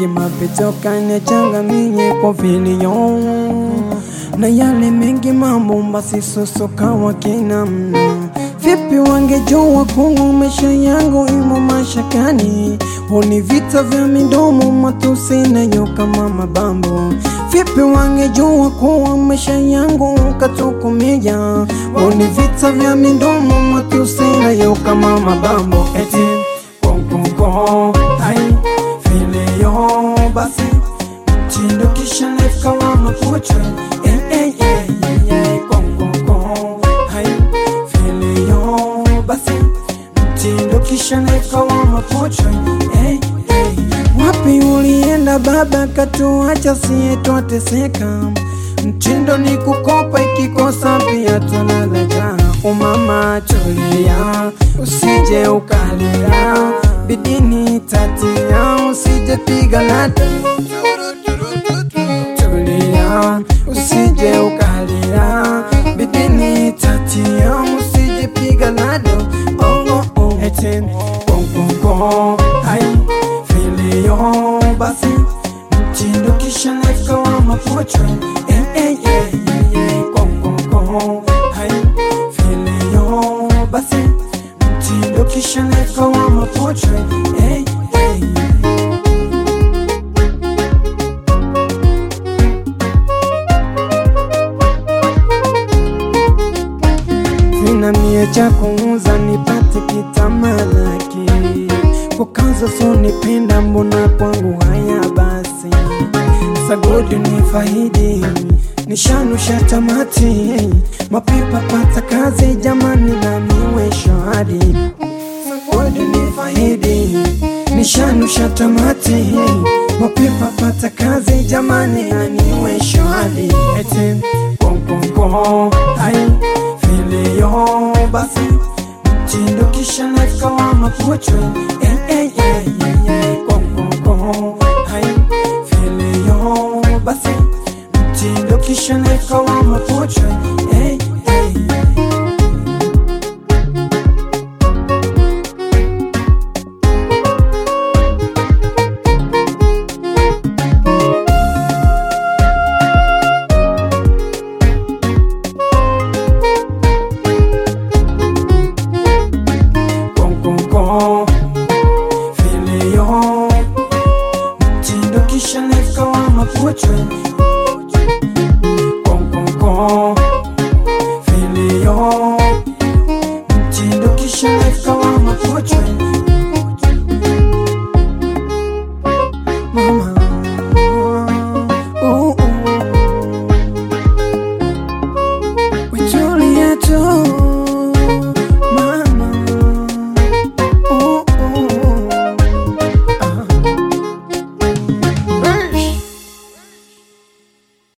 mengi mapito kanichanganyie kwa vilio na yale mengi mambo basi sosoka wakina mno vipi wangejua kungu maisha yangu imo mashakani honi vita vya midomo matusi nayo kama mabambo vipi wangejua kuwa maisha yangu katokomea honi vita vya midomo matusi nayo kama mabambo eti konkonko hai vileo basi mtindo kisha life kama mapochwe eh, eh, eh, eh, eh, konkonko hai vileo basi mtindo kisha life kama mapochwe eh, eh, wapi ulienda baba katuacha sie twateseka mtindo ni kukopa ikikosa pia tunalaja umama tulia usije ukalia bidini tatia usije piga lata tulia usije ukalia bidini tatia usije piga lado oh, oh, oh. eti konkonko hai vilio basi mtindo kisha life kawa mapochwe eh, eh, eh, eh, eh, konkonko hai vilio basi mtindo kisha life kawa mapochwe eh, eh, eh. Sina mie cha kuuza nipate kitamalaki kukaza so nipenda mbona kwangu haya basi sagodi ni faidi nishanusha tamati mapipa pata kazi jamani na niwe shahadi sagodi ni faidi nishanusha tamati mapipa pata kazi jamani na niwe shahadi eti konkonko hai vilio basi mtindo kisha life kama mapochwe eh, eh, eh, eh, eh, konkonko hai vilio basi mtindo kisha life kama mapochwe